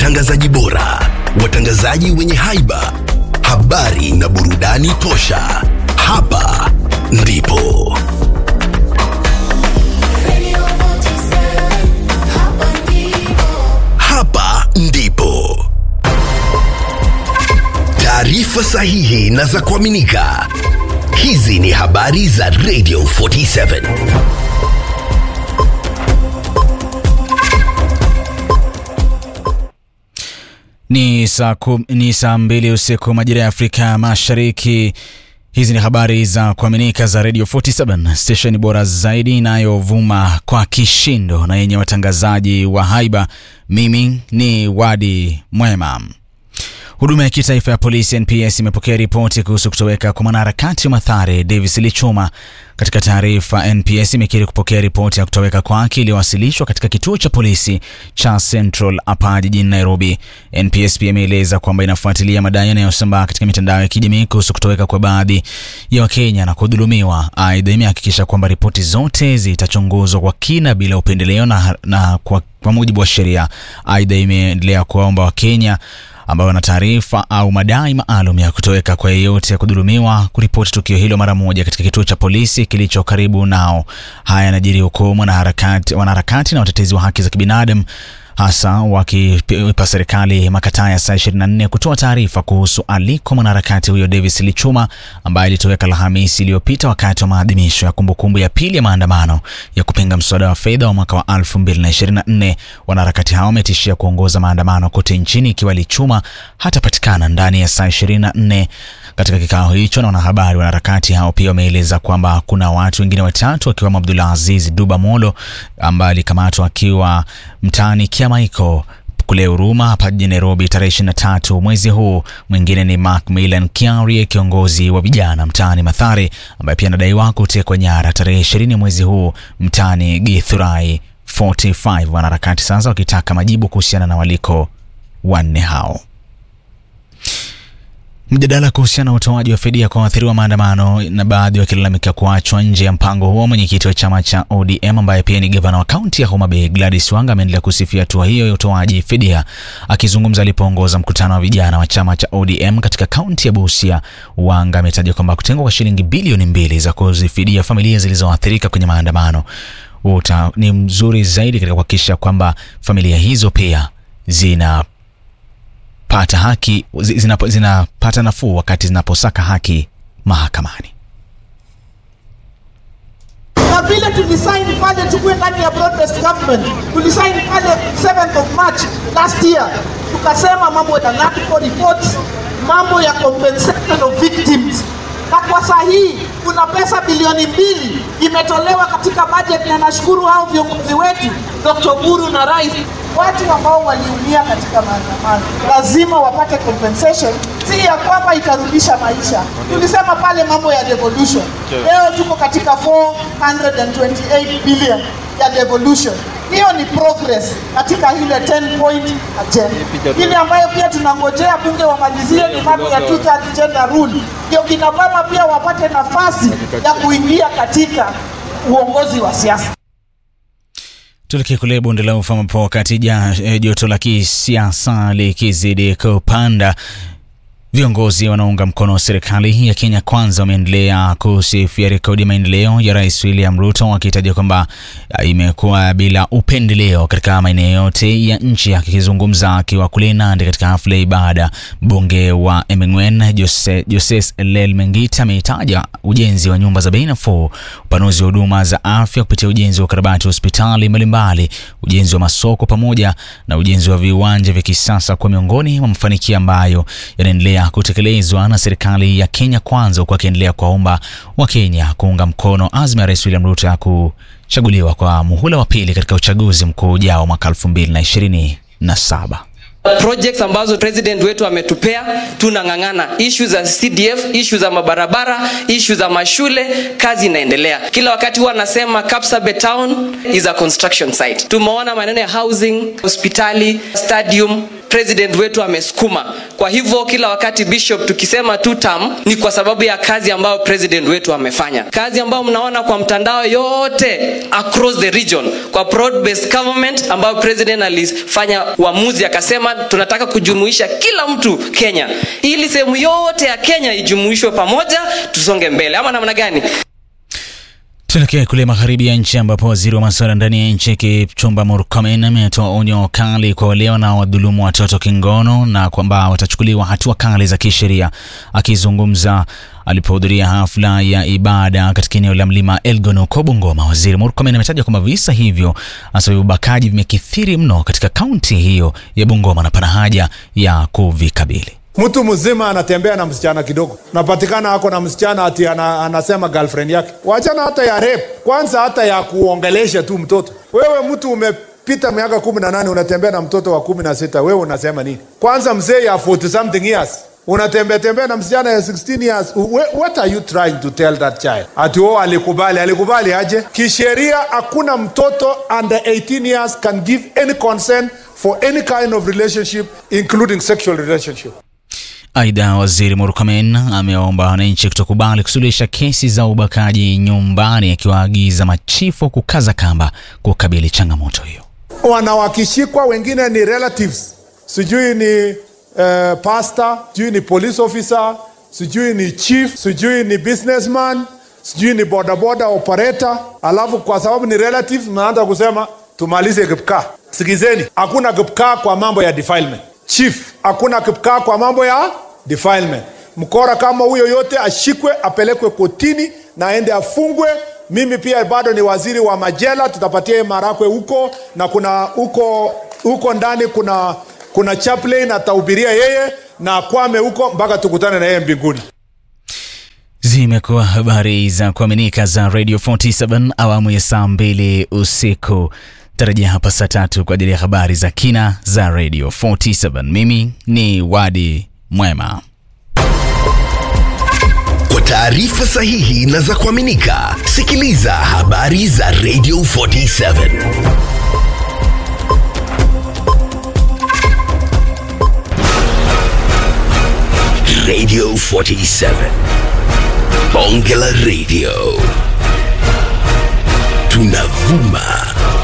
watangazaji bora, watangazaji wenye haiba, habari na burudani tosha. Hapa ndipo hapa ndipo taarifa sahihi na za kuaminika. Hizi ni habari za Radio 47. Ni saa kum, ni saa mbili usiku majira ya Afrika Mashariki. Hizi ni habari za kuaminika za Radio 47 station bora zaidi inayovuma kwa kishindo na yenye watangazaji wa haiba. Mimi ni Wadi Mwema. Huduma ya kitaifa ya polisi NPS imepokea ripoti kuhusu kutoweka kwa mwanaharakati wa Mathare Davis Lichuma. Katika taarifa, NPS imekiri kupokea ripoti ya kutoweka kwake iliyowasilishwa katika kituo cha polisi cha Central hapa jijini Nairobi. NPS pia imeeleza kwamba inafuatilia madai yanayosambaa katika mitandao ya kijamii kuhusu kutoweka kwa baadhi ya Wakenya na kudhulumiwa. Aidha, imehakikisha kwamba ripoti zote zitachunguzwa kwa kina bila upendeleo na, na kwa, kwa mujibu wa sheria. Aidha, imeendelea kuwaomba Wakenya ambao wana taarifa au madai maalum ya kutoweka kwa yeyote ya kudhulumiwa kuripoti tukio hilo mara moja katika kituo cha polisi kilicho karibu nao. Haya yanajiri huku wanaharakati, wanaharakati na watetezi wa haki za kibinadamu hasa wakiipa serikali makataa ya saa 24 kutoa taarifa kuhusu aliko mwanaharakati huyo Davis Lichuma ambaye alitoweka Alhamisi iliyopita wakati wa maadhimisho ya kumbukumbu ya pili ya maandamano ya kupinga mswada wa fedha wa mwaka wa 2024. Wanaharakati hao wametishia kuongoza maandamano kote nchini ikiwa Lichuma hatapatikana ndani ya saa 24. Katika kikao hicho na wanahabari, wanaharakati hao pia wameeleza kwamba kuna watu wengine watatu wakiwemo Abdullah Aziz Duba Molo ambaye alikamatwa akiwa mtaani Kiamaiko kule Huruma hapa jijini Nairobi tarehe 23 mwezi huu. Mwingine ni Macmillan Kiarie, kiongozi wa vijana mtaani Mathare, ambaye pia anadaiwa kutekwa nyara tarehe 20 mwezi huu mtaani Githurai 45. Wanaharakati sasa wakitaka majibu kuhusiana na waliko wanne hao. Mjadala kuhusiana na utoaji wa fidia kwa waathiriwa maandamano na baadhi wakilalamika kuachwa nje ya mpango huo. Mwenyekiti wa chama cha ODM ambaye pia ni gavana wa kaunti ya Homa Bay Gladys Wanga ameendelea kusifia hatua hiyo ya utoaji fidia. Akizungumza alipoongoza mkutano wa vijana wa chama cha ODM katika kaunti ya Busia, Wanga ametaja kwamba kutengwa kwa shilingi bilioni mbili za kuzifidia familia zilizoathirika kwenye maandamano uta ni mzuri zaidi katika kuhakikisha kwamba familia hizo pia zina pata haki zinapata zina nafuu wakati zinaposaka haki mahakamani. Na vile tulisaini pale tukue ndani ya broad-based government, tulisaini pale 7th of March last year, tukasema mambo ya NADCO reports, mambo ya compensation of victims, na kwa saa hii kuna pesa bilioni mbili imetolewa katika budget, na nashukuru hao viongozi wetu Dr. Buru na Rais watu ambao waliumia katika maandamano lazima wapate compensation, si ya kwamba itarudisha maisha. Tulisema pale mambo ya devolution, leo tuko katika 428 billion ya devolution. Hiyo ni progress katika ile 10 point agenda. Ile ambayo pia tunangojea bunge wamalizie ni mambo ya two thirds gender rule, ndio kina mama pia wapate nafasi ya kuingia katika uongozi wa siasa. Tuelekee kule bonde la ufa ambapo wakati joto la kisiasa likizidi kupanda, viongozi wanaunga mkono serikali ya Kenya Kwanza wameendelea kusifia rekodi ya maendeleo ya Rais William Ruto, wakitaja kwamba imekuwa bila upendeleo katika maeneo yote ya nchi. Akizungumza akiwa kule Nandi katika hafla ya ibada, mbunge wa Emengwen Jose, Joses Elel Mengita ameitaja ujenzi wa nyumba za bei nafuu, upanuzi wa huduma za afya kupitia ujenzi wa ukarabati wa hospitali mbalimbali, ujenzi wa masoko pamoja na ujenzi wa viwanja vya kisasa kwa miongoni mwa mafanikio ambayo yanaendelea kutekelezwa na serikali ya Kenya Kwanza, huku akiendelea kuwaomba Wakenya kuunga mkono azma ya Rais William Ruto ya kuchaguliwa kwa muhula wa pili katika uchaguzi mkuu ujao mwaka 2027. Projects ambazo president wetu ametupea tunang'ang'ana, issue za CDF, issue za mabarabara, issue za mashule, kazi inaendelea. Kila wakati huwa anasema Kapsabet town is a construction site. Tumeona maneno ya housing, hospitali, stadium president wetu amesukuma kwa hivyo kila wakati bishop tukisema two term ni kwa sababu ya kazi ambayo president wetu amefanya kazi ambayo mnaona kwa mtandao yote across the region kwa broad based government ambayo president alifanya uamuzi akasema tunataka kujumuisha kila mtu kenya ili sehemu yote ya kenya ijumuishwe pamoja tusonge mbele ama namna gani Tuelekee kule magharibi ya nchi ambapo waziri wa masuala ndani ya nchi Kipchumba Murkomen ametoa onyo kali kwa wale wanaodhulumu watoto kingono na kwamba watachukuliwa hatua kali za kisheria. Akizungumza alipohudhuria hafla ya ibada katika eneo la mlima Elgon huko Bungoma, waziri Murkomen ametaja kwamba visa hivyo hasa vya ubakaji vimekithiri mno katika kaunti hiyo ya Bungoma na pana haja ya kuvikabili. Mtu mzima anatembea na msichana kidogo, napatikana ako na msichana ati ana, anasema girlfriend yake. Wachana hata ya rape, kwanza hata ya kuongelesha tu mtoto. Wewe mtu umepita miaka kumi na nane unatembea na mtoto wa kumi na sita wewe unasema nini? Kwanza mzee ya 40 something years unatembea tembea na msichana ya 16 years. Wh- What are you trying to tell that child? Ati oh, alikubali. Alikubali aje? Kisheria hakuna mtoto under 18 years can give any consent for any kind of relationship including sexual relationship. Aidha, waziri Murkomen amewaomba wananchi kutokubali kusuluhisha kesi za ubakaji nyumbani, akiwaagiza machifu kukaza kamba kukabili changamoto hiyo. wanawakishikwa wengine ni relatives sijui ni uh, pastor sijui ni police officer sijui ni chief sijui ni businessman sijui ni bodaboda operator alafu kwa sababu ni relatives mnaanza kusema tumalize kipkaa sikizeni hakuna kipkaa kwa mambo ya defilement chief hakuna kipkaa kwa mambo ya defilement mkora kama huyo yote ashikwe apelekwe kotini na aende afungwe mimi pia bado ni waziri wa majela tutapatia yeye marakwe huko na kuna huko huko ndani kuna kuna chaplain atahubiria yeye na akwame huko mpaka tukutane na yeye mbinguni Zimekuwa habari za kuaminika za Radio 47 awamu ya saa mbili usiku. Tarajia hapa saa tatu kwa ajili ya habari za kina za Radio 47. Mimi ni Wadi Mwema. Kwa taarifa sahihi na za kuaminika, sikiliza habari za Radio 47. Radio 47. Bonge la Radio. Tunavuma